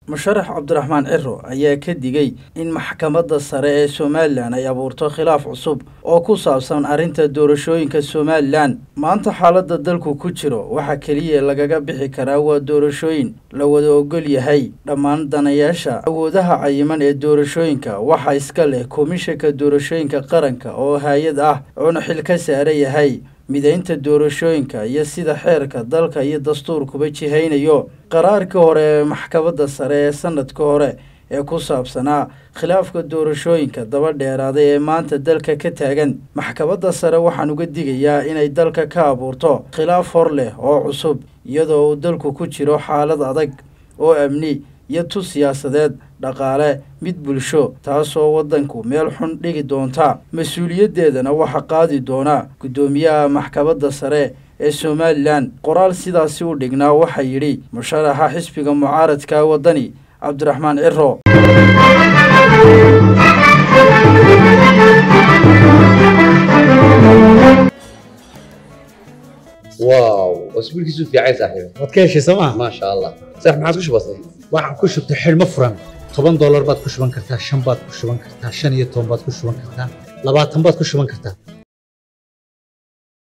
musharax cabdiraxmaan ciro ayaa ka digay in maxkamadda sare ee somalilan ay abuurto khilaaf cusub oo ku saabsan arrinta doorashooyinka somalilan maanta xaaladda dalku ku jiro waxaa keliya lagaga bixi karaa waa doorashooyin la wada ogol yahay dhammaan danayaasha awoodaha cayiman ee doorashooyinka waxaa iska leh komishanka doorashooyinka qaranka oo hay-ad ah oona xil ka saara yahay midaynta doorashooyinka iyo sida xeerka dalka iyo dastuurkuba jihaynayo qaraarkii hore ee maxkamadda sare ee sanadka hore ee ku saabsanaa khilaafka doorashooyinka daba dheeraaday ee maanta dalka ka taagan maxkamadda sare waxaan uga digayaa inay dalka ka abuurto khilaaf hor leh oo cusub iyadoo uu dalku ku jiro xaalad adag oo amni iyo tu siyaasadeed dhaqaale mid bulsho taasoo waddanku meel xun dhigi doonta mas-uuliyaddeedana waxaa qaadi doona guddoomiyaha maxkamadda sare ee somalilan qoraal sidaasi u dhignaa waxaa yidhi musharaxa xisbiga mucaaradka waddani cabdiraxmaan ciro واو اسبوعك في عايز صاحبي waad ka heshay sooma ما شاء الله صح ما عاد كش بسيط waxaan ku shubtay xidhmo furan toban doolar baad ku shuban kartaa shan baad ku shuban kartaa shan iyo toban baad ku shuban kartaa labaatan baad ku shuban kartaa